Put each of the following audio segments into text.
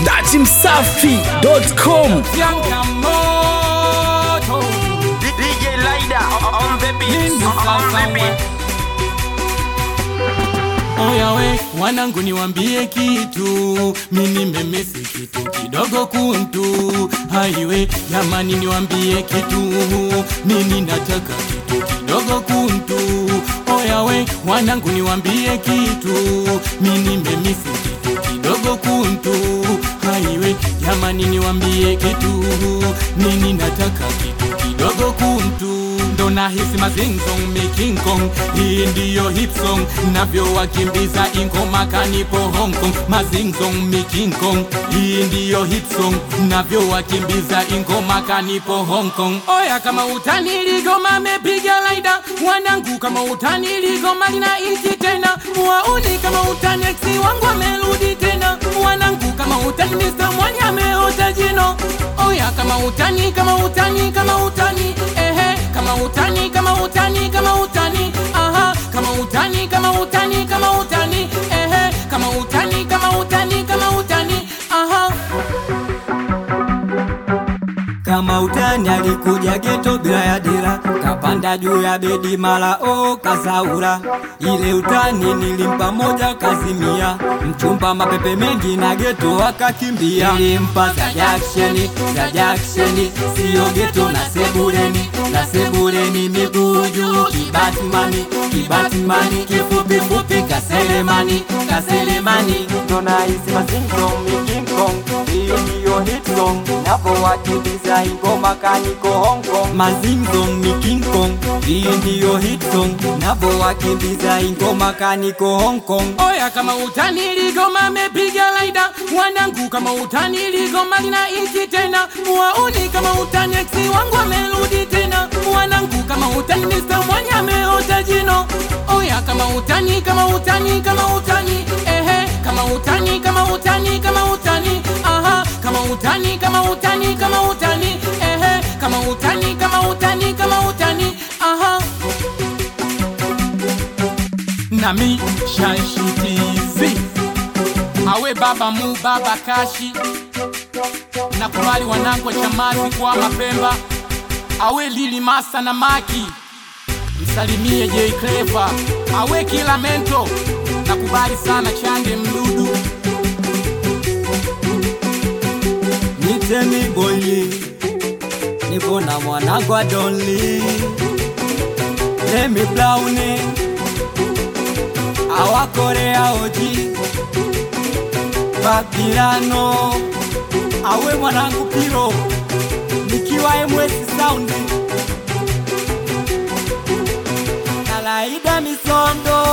datimsafi.com Changamoto DJ Lida on the beat. Nini On sasa the we? beat. Oya we wanangu niwambie kitu mini memesi kitu kidogo kuntu haiwe jamani niwambie kitu mini nataka kitu kidogo kuntu oya we wanangu niwambie kitu mini memesi kitu kidogo kuntu haiwe jamani niwambie kitu mini nataka kitu kidogo kuntu ndo nahisi mazinzo King Kong hii ndiyo hit song navyowakimbiza ingoma kanipo Hong Kong mazinzo King Kong hii ndiyo hit song navyowakimbiza ingoma kanipo Hong Kong oya kama utani ligoma mepiga laida wanangu kama utani ligoma lina iti tena wauni kama utani eksi wangu amerudi tena wanangu kama utani Mr. Mwanya ameota jino oya kama utani kama utani kama utani ehe kama utani kama utani kama utani aha kama utani kama utani kama utani ehe kama utani kama utani kama utani aha kama utani alikuja geto bila ya dira, kapanda juu ya bedi mara o kasaura. Ile utani nilimpa moja kazimia, mchumba mapepe mengi na geto akakimbia. Nilimpa za jaksheni za jaksheni, siyo geto na sebureni na sebureni, miguu juu kibatimani kibatimani, kifupi fupi kaselemani kaselemani, ndo nahisi mazingo King Kong hiyo ndiyo hit song napowakimbiza ingoma kaniko Hong Kong mazingo ni King Kong hiyo ndiyo hit song napowakimbiza ingoma kaniko Hong Kong oya kama utani ligoma mepiga laida wanangu kama utani ligoma lina iti tena wauni kama utani eksi wangu amerudi tena wanangu kama utani Mr. Mwanya ameota jino oya kama utani kama utani kama utani ehe kama utani kama utani kama utani aha kama utani kama utani kama utani ehe kama utani kama utani kama utani aha nami shashitizi awe baba mu baba kashi na kubali wanangu wa chamazi kwa mapemba awe lili masa na maki msalimie J Clever awe kila mento na kubali sana chande mdudu nitemi boili nipo na mwanangu wa Donli Lemi Browni awakorea oji Babirano awe mwanangu Piro nikiwa MS Sound Kalaida Misondo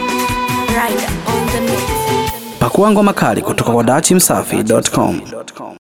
Rider on the mix. pakua ngoma kali kutoka kwa datimsafi.com